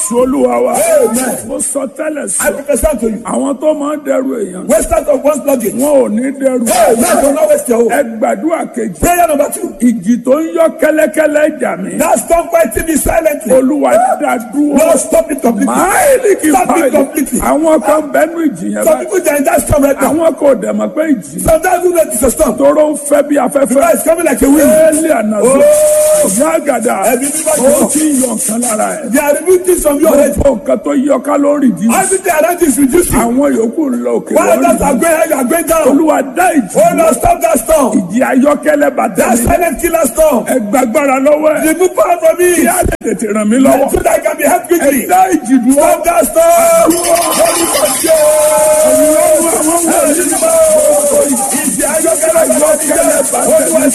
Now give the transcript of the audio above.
jésù olúwa wa Amen. mo sọ tẹ́lẹ̀ I sọ prophesy to you. àwọn tó máa ń dẹrù èèyàn Wasters of one's luggage. wọn ò ní dẹrù Amen. Do not waste your ẹ hope. gbàdúrà kejì Prayer number two. ìjì tó ń yọ kẹ́lẹ́kẹ́lẹ́ jà mí Now stop fighting me silently. olúwa dá dúró Lord, stop it completely. máìlì kì í Stop it báyìí completely. àwọn kan bẹnu ìjì yẹn Some báyìí people they are in that storm right now. àwọn kò dẹ̀ mọ̀ pé ìjì Sometimes you know it's a storm. tóró ń fẹ́ bí afẹ́fẹ́ Because it's coming like a wind. éèlì ànàzó yàgàdà Ẹbí mímọ́ ó jọ. ti ń yọ nǹkan lára ẹ̀ They are removing things from your head. gbogbo nǹkan tó yọ kálórì dì Everything around you is reducing. àwọn yòókù ń lọ òkè While others are lọ́rì going high, you are going down. olúwa dá ìjì Oh Lord, stop that storm. ìjì ayọ́kẹ́lẹ́ bàtà That mi silent killer storm. ẹ gbàgbára lọ́wọ́ ẹ̀ Remove power from me. kí á lè tètè ràn mí lọ́wọ́ So that I can be helped ẹ quickly. dá ìjì dúró Stop that storm. Holy Ghost, yeah. ọlọ́run àwọn wọ̀nyí Ìjì ayọ́kẹ́lẹ́ ayọ́kẹ́lẹ́ bàtà. Olúwa